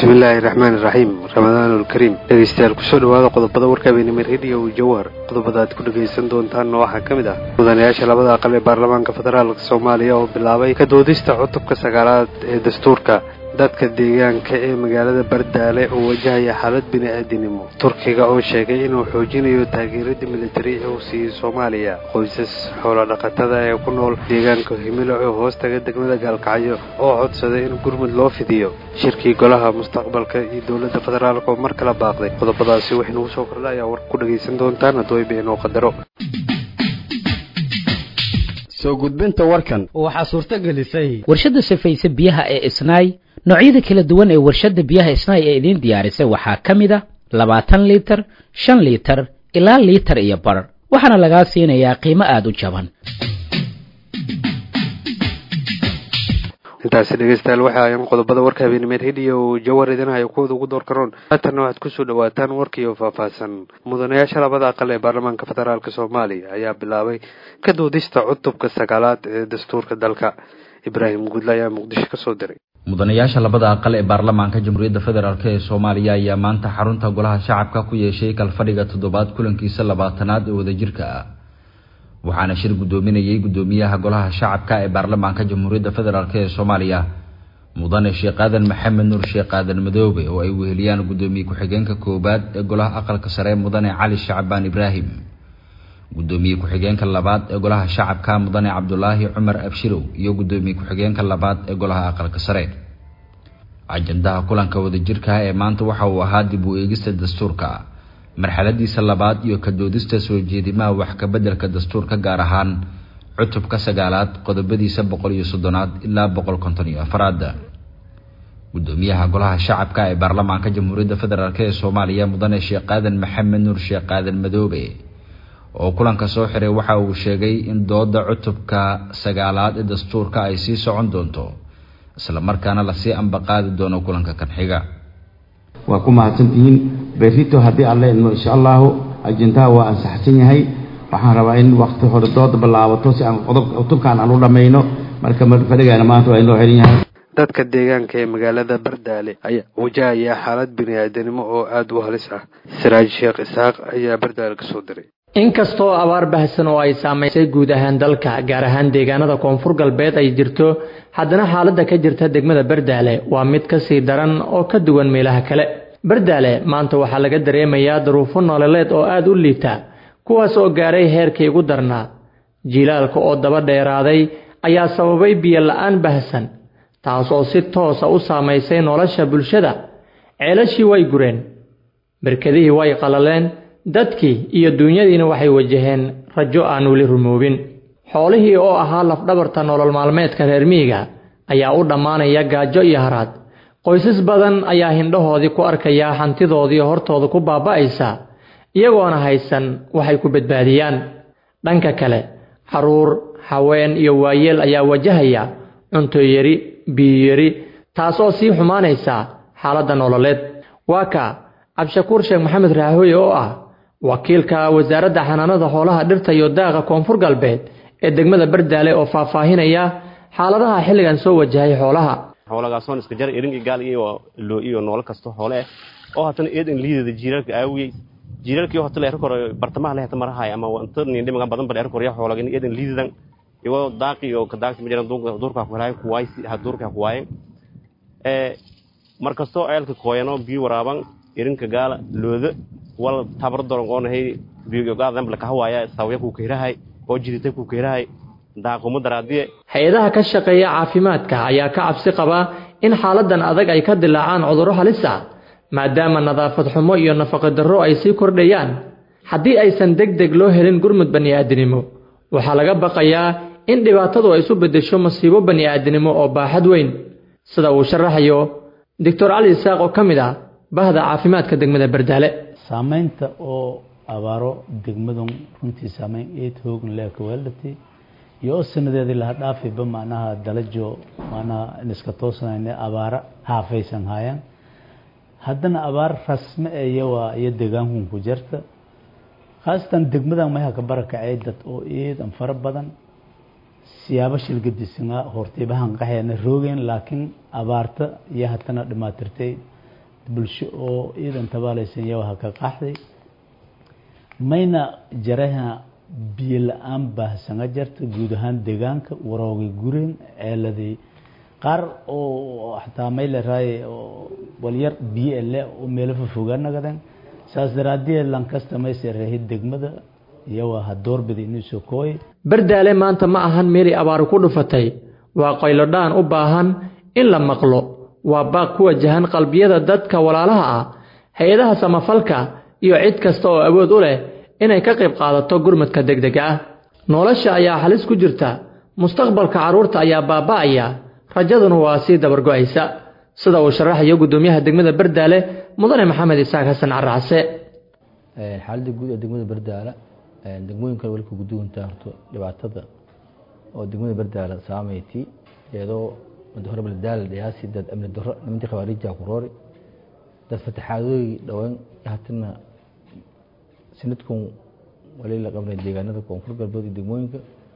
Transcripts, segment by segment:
bismillaahi raxmaan iraxiim ramadaanulkariim dhegeystayaal kusoo dhawaada qodobada warkaabeynimo rediyo jawhar qodobada aad ku dhegaysan doontaanna waxaa ka mid ah mudanayaasha labada aqal ee baarlamaanka federaalk soomaaliya oo bilaabay ka doodista cutubka sagaalaad ee dastuurka dadka deegaanka ee magaalada bardaale oo wajahaya xaalad bini-aadinimo turkiga oo sheegay inuu xoojinayo taageerada militari ee uu siiyey soomaaliya qoysas xoolodhaqatada ee ku nool deegaanka himilo ee hoostaga degmada gaalkacyo oo codsaday in gurmud loo fidiyo shirkii golaha mustaqbalka iyo dowladda federaalk oo mar kala baaqday qodobadaasi waxaynugu soo kordha ayaa warka ku dhagaysan doontaan haddooy beenoo qadaro soo gudbinta warkan waxaa suurto gelisay warshadda safayse biyaha ee isnaay noocyada kala duwan ee warshadda biyaha isnaay ee idiin diyaarisay waxaa ka mid a labaatan liitar shan liitar ilaa liitar iyo bar waxaana lagaa siinayaa qiimo aada u jaban intaasi dhegeystayaal waxa ayan qodobada warka habeenimo rediyo jawar idinhayo kuwooda ugu door karoon haatanna waxaad kusoo dhawaataan warkiioo faahfaahsan mudanayaasha labada aqal ee baarlamaanka federaalk soomaaliya ayaa bilaabay ka doodista cutubka sagaalaad ee dastuurka dalka ibraahim guudle ayaa muqdisho kasoo diray mudanayaasha labada aqal ee baarlamaanka jamhuuriyadda federaalk ee soomaaliya ayaa maanta xarunta golaha shacabka ku yeeshay kalfadhiga toddobaad kulankiisa labaatanaad ee wadajirka ah waxaana shir guddoominayay guddoomiyaha golaha shacabka ee baarlamaanka jamhuuriyadda federaalk ee soomaaliya mudane sheekh aadan maxamed nuur sheekh aadan madoobe oo ay weheliyaan guddoomiye ku-xigeenka koowaad ee golaha aqalka sare mudane cali shacbaan ibraahim guddoomiye ku-xigeenka labaad ee golaha shacabka mudane cabdulaahi cumar abshirow iyo guddoomiye ku-xigeenka labaad ee golaha aqalka sare ajandaha kulanka wadajirka ee maanta waxa uu ahaa dib u eegista dastuurka marxaladiisa labaad iyo ka doodista soo jeedimaha wax kabeddelka dastuurka gaar ahaan cutubka sagaalaad qodobadiisa boqol iyo soddonaad ilaa boqol konton iyo afaraad guddoomiyaha golaha shacabka ee baarlamaanka jamhuuriyadda federaalk ee soomaaliya mudane sheekh aadan maxamed nuur sheekh aadan madoobe oo kulanka soo xiray waxa uu sheegay in dooda cutubka sagaalaad ee dastuurka ay sii socon doonto islamarkaana lasii ambaqaadi doono kulanka kan xiga waa ku mahadsantihiin berrito haddii alle idmo insha allahu ajendaha waa ansaxsan yahay waxaan rabaa in wakti hore dooda bilaabato si aan qodob cutubkaan aan u dhammayno marka fadhigaana maanta waa inoo xihan yahay dadka deegaanka ee magaalada bardaale ayaa wajahaya xaalad bini-aadanimo oo aada u halis ah siraaj sheekh isxaaq ayaa bardaale kasoo diray inkastoo abaar bahsan oo ay saamaysay guud ahaan dalka gaar ahaan deegaanada koonfur galbeed ay jirto haddana xaaladda ka jirta degmada bardaale waa mid ka sii daran oo ka duwan meelaha kale bardaale maanta waxaa laga dareemayaa duruufo nololeed oo aada u liita kuwaas oo gaaray heerkii ugu darnaa jiilaalka oo daba dheeraaday ayaa sababay biyo la-aan bahsan taas oo si toosa u saamaysay nolosha bulshada ceelashii way gureen barkadihii way qalaleen dadkii iyo duunyadiina waxay wajaheen rajo aan weli rumoobin xoolihii oo ahaa lafdhabarta nolol maalmeedka reer miyiga ayaa u dhammaanaya gaajo iyo haraad qoysas badan ayaa hindhahoodii ku arkaya hantidoodii hortooda ku baaba'aysa iyagoona haysan waxay ku badbaadiyaan dhanka kale carruur haween iyo waayeel ayaa wajahaya cuntoyari biyiyari taas oo sii xumaanaysa xaaladda nololeed waa ka cabdishakuur sheekh maxamed raahoye oo ah wakiilka wasaaradda xanaanada xoolaha dhirta iyo daaqa koonfur galbeed ee degmada bardaale oo faahfaahinaya xaaladaha xilligan soo wajahay xoolaha xoolagaasoon iska jar irinki gaal iyo loo iyo noolo kasto xoole ah oo hatana eedan liidada jiiraalka aawiyey jiiraalkii hota leer kor bartamaha lehta marahay ama wanta nin dhimaga badan ba leer kor ya xoolagan eedan liidadan iwo daaqi iyo ka daaqsi majiran duurka ku helay kuwaay ha duurka ku waayeen ee markastoo ceelka kooyano biyo waraaban irinka gaala looda wal tabar doron oonahay biyo gaadan bla kahwaaya sawya ku keerahay oo jidita ku keerahay daaquma daraadiye hay-adaha ka shaqeeya caafimaadka ayaa ka cabsi qaba in xaaladan adag ay ka dilaacaan cudurro halis ah maadaama nadaafad xumo iyo nafaqo darro ay sii kordhayaan haddii aysan deg deg loo helin gurmud bani'aadinimo waxaa laga baqayaa in dhibaatadu ay isu beddesho masiibo bani'aadinimo oo baaxad weyn sida uu sharaxayo doctor cali isaaq oo ka mid ah bahda caafimaadka degmada bardaale saamaynta oo abaaro degmadan runtii saamayn eed hoogan leeka weeldhati iyo oo sanadeedii laha dhaafiba macnaha dalajo macnaha iska toosanayna abaara haafaysan haayaan haddana abaar rasme eye waa iyo deegaankun ku jirta khaasatan degmadan mayaha ka barakacay dad oo eedan fara badan siyaabo shilgadisnaa hortaybahan qaxeena roogeen laakiin abaarta iyo haddana dhimaatirtay bulsho oo ciidan tabaalaysan yawaha ka qaxday mayna jaraha biyo la-aan baahsanga jarta guud ahaan deegaanka waroogay gureen ceeladii qaar oo xataa may leraaye walyar biyo ele oo meelo fofogaa nagadan saas daraaddeed lankasta mayse reehid degmada iyawa ha doorbida inuu soo kooy bardaale maanta ma ahan meelay abaaru ku dhufatay waa qaylodhaan u baahan in la maqlo waa baaq ku wajahan qalbiyada dadka walaalaha ah hay-adaha samafalka iyo cid kasta oo awood u leh inay ka qayb qaadato gurmadka degdega ah nolosha ayaa halis ku jirta mustaqbalka carruurta ayaa baaba'aya rajaduna waa sii dabargo'aysa sida uu sharaxayo guddoomiyaha degmada bardaale mudane maxamed isaaq xasan caracse xaaladda guud ee degmada bardaale degmooyinkan weli ka guduwantaa horto dhibaatada oo degmada bardaale saameyti iyadoo muddo hore baldaala dhiyaasi dad amni darro nimantii khawaariijaa ku roori dad fataxaadooyi dhowaan hatina sanadkan wali la qabnay deegaanada koonfur galbeed iyo degmooyinka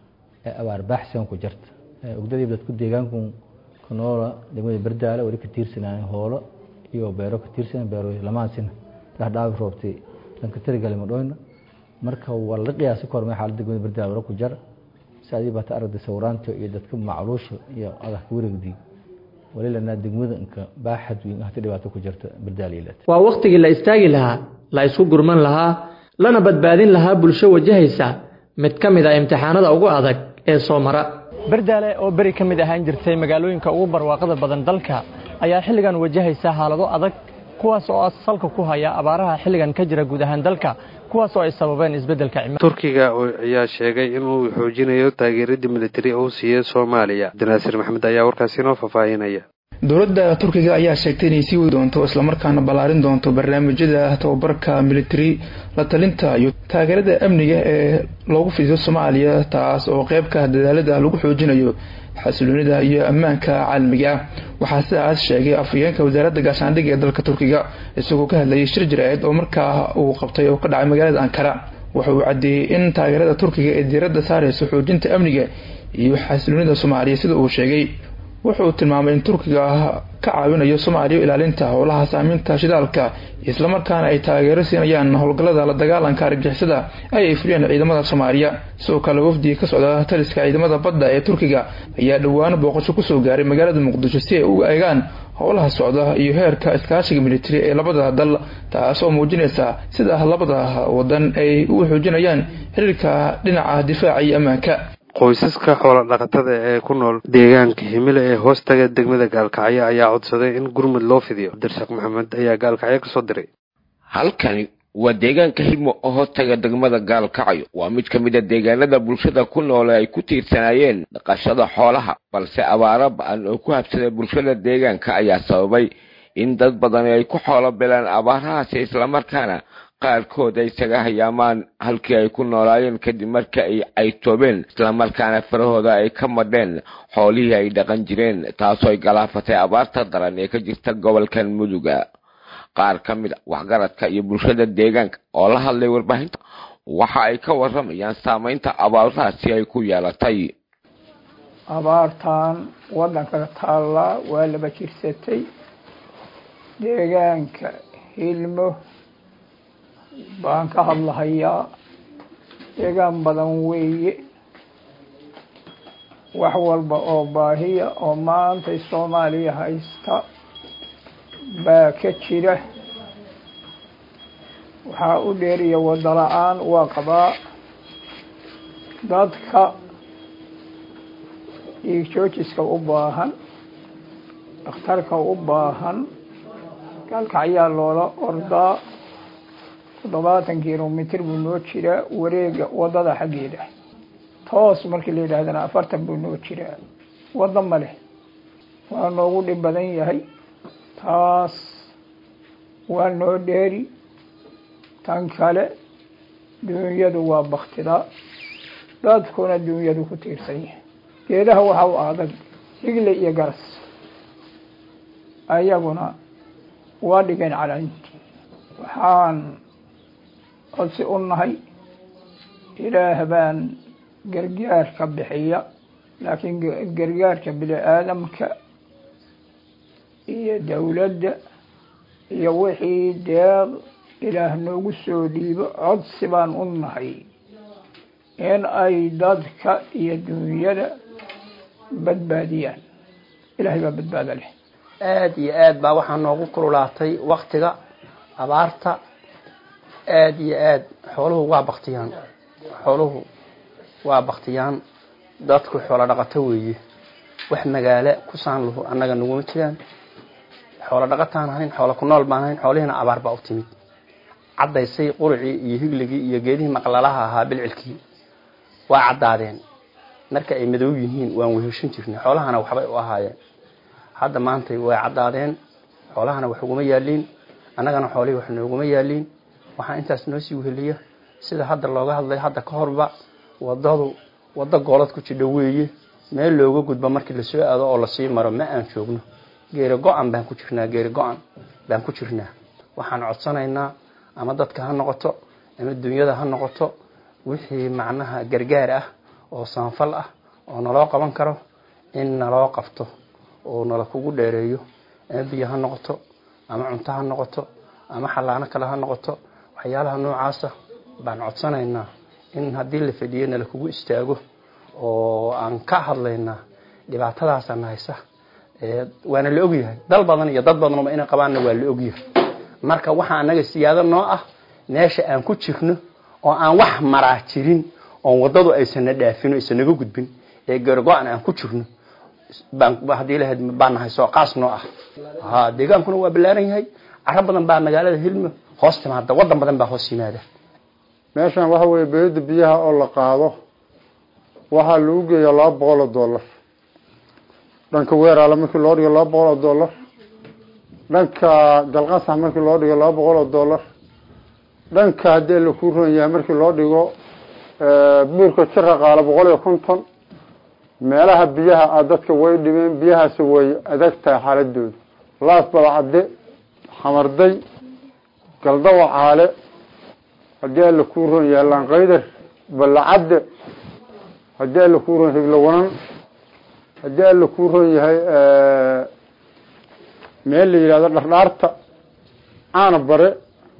ee abaar baaxsan ku jirta ogdadii dadku deegaanku ku noola degmada bardaale wali ka tiirsanaayen hoolo iyo beero ka tiirsan beero lamaasina dhahdhaabi roobtay dhanka tirigali madhoyna marka waa la qiyaasi kormay xaalad degmada bardaale wala ku jar si adii baata aragda sawiraanta iyo dadka macluusha iyo adah ka wareegdi wali lanaa degmada inka baaxad weyn hata dhibaato ku jirta bardaale ilaa waa wakhtigii la istaagi lahaa la isku gurman lahaa lana badbaadin lahaa bulsho wajahaysa mid ka mid ah imtixaanada ugu adag ee soo mara bardaale oo beri ka mid ahaan jirtay magaalooyinka ugu barwaaqada badan dalka ayaa xilligan wajahaysa xaalado adag kuwaas oo salka ku haya abaaraha xilligan ka jira guud ahaan dalka kuwaas oo ay sababeen isbeddelka cimilada turkiga ayaa sheegay inuu xoojinayo taageeradii militari uu siiyey soomaaliya abdinaasir maxamed ayaa warkaasi inoo faahfaahinaya dowladda turkiga ayaa sheegtay inay sii wadi doonto islamarkaana ballaarin doonto barnaamijyada tababarka militari la talinta iyo taageerada amniga ee loogu fidiyo soomaaliya taas oo qeyb ka dadaalada lagu xoojinayo xasiloonida iyo ammaanka caalamiga ah waxaa sidaas sheegay afhayeenka wasaaradda gaashaandhigga ee dalka turkiga isagoo ka hadlayay shir jiraceed oo markaa uu qabtay oo ka dhacay magaalada ankara waxa uu caddeeyey in taageerada turkiga ee diiradda saareyso xoojinta amniga iyo xasiloonida soomaaliya sida uu sheegay wuxuu tilmaamay in turkiga ka caawinayo soomaaliya ilaalinta howlaha saameynta shidaalka islamarkaana ay taageero siinayaan howlgallada la dagaalanka argixisada ay ay fuliyaan ciidamada soomaaliya sidoo kale wafdiga ka socda taliska ciidamada badda ee turkiga ayaa dhowaano booqasho kusoo gaaray magaalada muqdisho si ay u eegaan howlaha socda iyo heerka iskaashiga militari ee labada dal taas oo muujinaysa sida labada wadan ay u xoojinayaan xiriirka dhinaca difaaca iyo ammaanka qoysaska xoola dhaqatada ee ku nool deegaanka himile ee hoostaga degmada gaalkacyo ayaa codsaday in gurmud loo fidiyo cabdirashaaq maxamed ayaa gaalkacyo kasoo diray halkani waa deegaanka himo oo hoostaga degmada gaalkacyo waa mid ka mid a deegaanada bulshada ku noole ay ku tiirsanaayeen dhaqashada xoolaha balse abaaro ba-an oo ku habsaday bulshada deegaanka ayaa sababay in dad badan ay ku xoolo belaan abaarahaasi islamarkaana qaarkood ay isaga hayaamaan halkii ay ku noolaayeen kadib marka ay caytoobeen islamarkaana farahooda ay ka madheen xoolihii ay dhaqan jireen taasoo ay galaafatay abaarta daran ee ka jirta gobolkan muduga qaar ka mid a waxgaradka iyo bulshada deegaanka oo la hadlay warbaahinta waxa ay ka waramayaan saameynta abaarahaasi ay ku yeelatay abaartan waddanka taallaa waa laba jirsatay deegaanka hilmo baan ka hadlahayaa deegaan badan weeye wax walba oo baahiya oo maanta soomaaliya haysta baa ka jira waxaa u dheeriya waddo la-aan waa qabaa dadka dhiig joojiska u baahan dhakhtarka u baahan gaalkacyaa loola ordaa toddobaatan kilomitr buu noo jiraa wareega waddada xaggeeda toos markii la yidhaahdana afartan buu noo jiraa waddo ma leh waa noogu dhib badan yahay taas waa noo dheeri tan kale duunyadu waa baktida dadkuna duunyadu ku tiirsan yahay geedaha waxa u adag higle iyo garas ayaguna waa dhigeen calaanti waxaan codsi u nahay ilaah baan gargaarka bixiya laakiin gargaarka bini aadamka iyo dowladda iyo wixii deeq ilaah noogu soo dhiibo codsi baan u nahay in ay dadka iyo dunyada badbaadiyaan ilaahay baa badbaado leh aada iyo aad baa waxaa noogu kululaatay waktiga abaarta aada iyo aad xooluhu waa baktiyaan xooluhu waa baktiyaan dadku xoolo dhaqato weeye wax magaalo ku saan lahu annaga naguma jiraan xoolo dhaqataan hayn xoolo ku nool baan hayn xoolihiina abaar baa u timid caddaysay quricii iyo higligii iyo geedihii maqlalaha ahaa bilcilkii waa caddaadeen marka ay madow yihiin waan weheshan jirnay xoolahana waxbay u ahaayeen hadda maantay way caddaadeen xoolahana wax uguma yaaliin annagana xoolihii wax nooguma yaaliin waxaa intaas noo sii weheliya sida hadda looga hadlay hadda ka horba wadadu waddo goolad ku jidha weeye meel looga gudbo markii lasoo aado oo lasii maro ma aan joogno geeri go-an baan ku jirnaa geeri go-an baan ku jirnaa waxaan codsanaynaa ama dadka ha noqoto ama dunyada ha noqoto wixii macnaha gargaar ah oo saanfal ah oo naloo qaban karo in naloo qabto oo nala kugu dheereeyo ama biyo ha noqoto ama cunto ha noqoto ama xallaano kale ha noqoto waxyaalaha noocaasa baan codsanaynaa in haddii la fadhiyo nala kugu istaago oo aan ka hadlaynaa dhibaatadaasana haysa waana la ogyahay dal badan iyo dad badanba inay qabaanna waa la ogyahay marka waxaa anaga siyaado noo ah meesha aan ku jirno oo aan wax maraa jirin oon wadadu aysana dhaafin aysan naga gudbin ee gargo-an aan ku jirno haddii lahayd baa nahay soo qaas noo ah ha deegaankuna waa ballaaran yahay caro badan baa magaalada hilmo hoos timaada wadan badan baa hoos yimaada meeshan waxa weeye beeda biyaha oo la qaado waxaa lagu geeyaa laba boqol oo dollar dhanka weeraale markii loo dhigo laba boqol oo dollar dhanka galqasax markii loo dhigo laba boqol oo dollar dhanka haddii la ku ron yahay markii loo dhigo buurka jira qaala boqol iyo konton meelaha biyaha ah dadka way dhibeen biyahaasi way adag tahay xaaladooda laas badacadde xamarday galdawa caale haddii alla kuu ron yahay laanqaydar ballacadde haddii alla kuu ron higlowanan haddii alla kuu ron yahay meel la yidhahdo dhardhaarta caana bare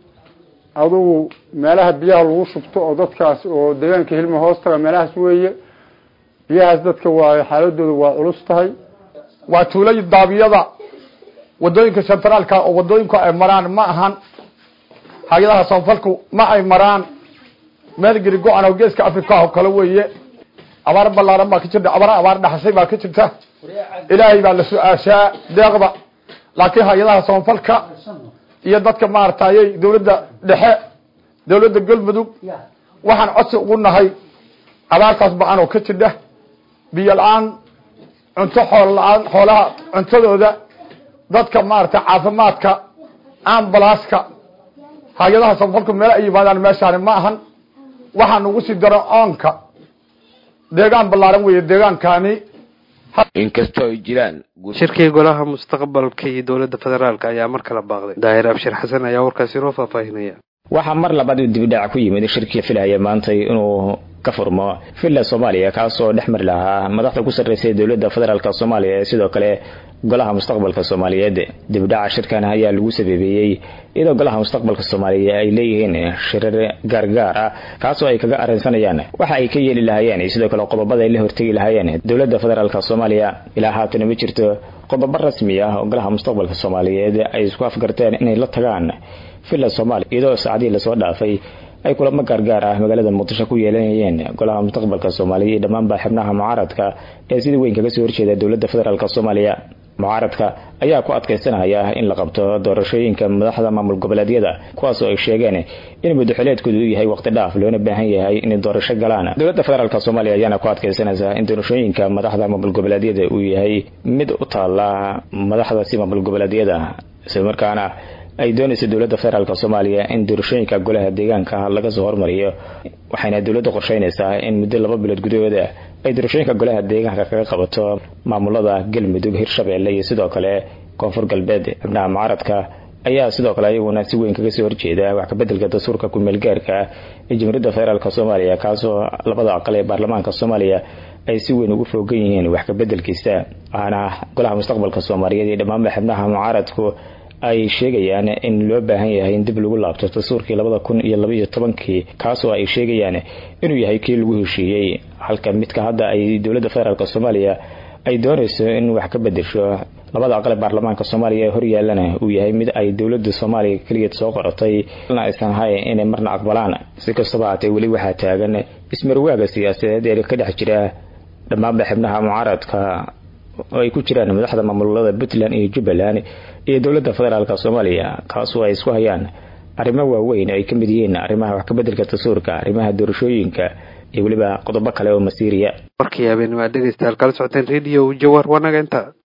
adugu meelaha biyaha lagu shubto oo dadkaas oo deegaanka hilma hoos taga meelahaas weeye biyahaas dadka waa xaaladooda waa culus tahay waa tuulay daabiyada wadooyinka sentraalka oo wadooyinku ay maraan ma ahan hay-adaha soonfalku ma ay maraan meel geri go-an oo geeska africa oo kale weeye abaar ballaaran baa ka jirta abaar abaar dhaxashay baa ka jirta ilaahay baa la su-aashaa deeqda laakiin hay-adaha soonfalka iyo dadka maaragtayy dawladda dhexe dawladda galmudug waxaan codsi ugu nahay abaartaas ba-an oo ka jidha biyo la-aan cunto xoolo la-aan xoolaha cuntadooda dadka maaragtay caafimaadka ambalaaska hay-adaha soonfalku meel ay yimaadaan meeshaani ma ahan waxaa nagu sii daro oonka deegaan ballaaran weeye deegaankani inkastoo ay jiraan shirkii golaha mustaqbalka iyo dowladda federaalk ayaa mar kala baaqday daahir abshir xasan ayaa warkaasi noo faahfaahinaya waxaa mar labaad uu dibidhac ku yimid shirkii filaya maantay inuu ka furmo villa soomaaliya kaasoo dhex mari lahaa madaxda ku sarreysay dowladda federaalk soomaaliya ee sidoo kale golaha mustaqbalka soomaaliyeed dibidhaca shirkan ayaa lagu sabeebeeyey iyadoo golaha mustaqbalka soomaaliya ay leeyihiin shirar gaargaar ah kaasoo ay kaga arrinsanayaan waxa ay ka yeeli lahaayeen iyo sidoo kale qodobada ay la hortegi lahaayeen dowladda federaalk soomaaliya ilaa haatana ma jirto qodobo rasmi ah oo golaha mustaqbalka soomaaliyeed ay isku afgarteen inay la tagaan villa soomaaliya iyadoo saacadihii lasoo dhaafay ay kulamo gaargaar ah magaalada muqdisho ku yeelanayeen golaha mustaqbalka soomaaliya iyo dhammaanba xibnaha mucaaradka ee sida weyn kaga soo horjeeda dowladda federaalk soomaaliya mucaaradka ayaa ku adkaysanaya in la qabto doorashooyinka madaxda maamul goboleedyada kuwaas oo ay sheegeen in muddaxileedkoodu uu yahay waqti dhaaf loona baahan yahay inay doorasho galaan dowladda federaalk soomaaliya ayaana ku adkaysanaysa in doorashooyinka madaxda maamul goboleedyada uu yahay mid u taala madaxdaasi maamul goboleedyada islamarkaana ay doonayso dowladda federaalk soomaaliya in doorashooyinka golaha deegaanka laga soo hormariyo waxayna dowladda qorsheynaysaa in muddo laba bilood gudahooda ay doorashooyinka golaha deegaanka kaga qabato maamulada galmudug hirshabeelle iyo sidoo kale koonfur galbeed xubnaha mucaaradka ayaa sidoo kale iyaguna si weyn kaga soo horjeeda wax kabedelka dastuurka ku-meelgaarka ee jamhuuriyadda federaalk soomaaliya kaasoo labada aqal ee baarlamaanka soomaaliya ay si weyn ugu foogan yihiin wax kabedelkiisa waxaana golaha mustaqbalka soomaaliyeed iyo dhammaanba xubnaha mucaaradku ay sheegayaan in loo baahan yahay in dib lagu laabto dastuurkii labada kun iyo labaiyo tobankii kaasoo ay sheegayaan inuu yahay kii lagu heshiiyey halka midka hadda ay dowladda federaalk soomaaliya ay doonayso in wax ka bedesho labada aqal ee baarlamaanka soomaaliya ee horyaalana uu yahay mid ay dowladda soomaaliya keligeed soo qorotay na aysan ahayn inay marna aqbalaan si kastaba haatee weli waxaa taagan ismarwaaga siyaasadeed ee ka dhex jira dhammaanba xibnaha mucaaradka oo ay ku jiraan madaxda maamulada puntland iyo jubbaland iyo dowladda federaalk soomaaliya kaasoo ay isku hayaan arrimo waaweyn ay ka mid yihiin arrimaha wax kabedelka dastuurka arrimaha doorashooyinka iyo weliba qodobo kale oo masiiriya warkii habeen waa dhegeystayaal kala socoteen radio jawar wanaga inta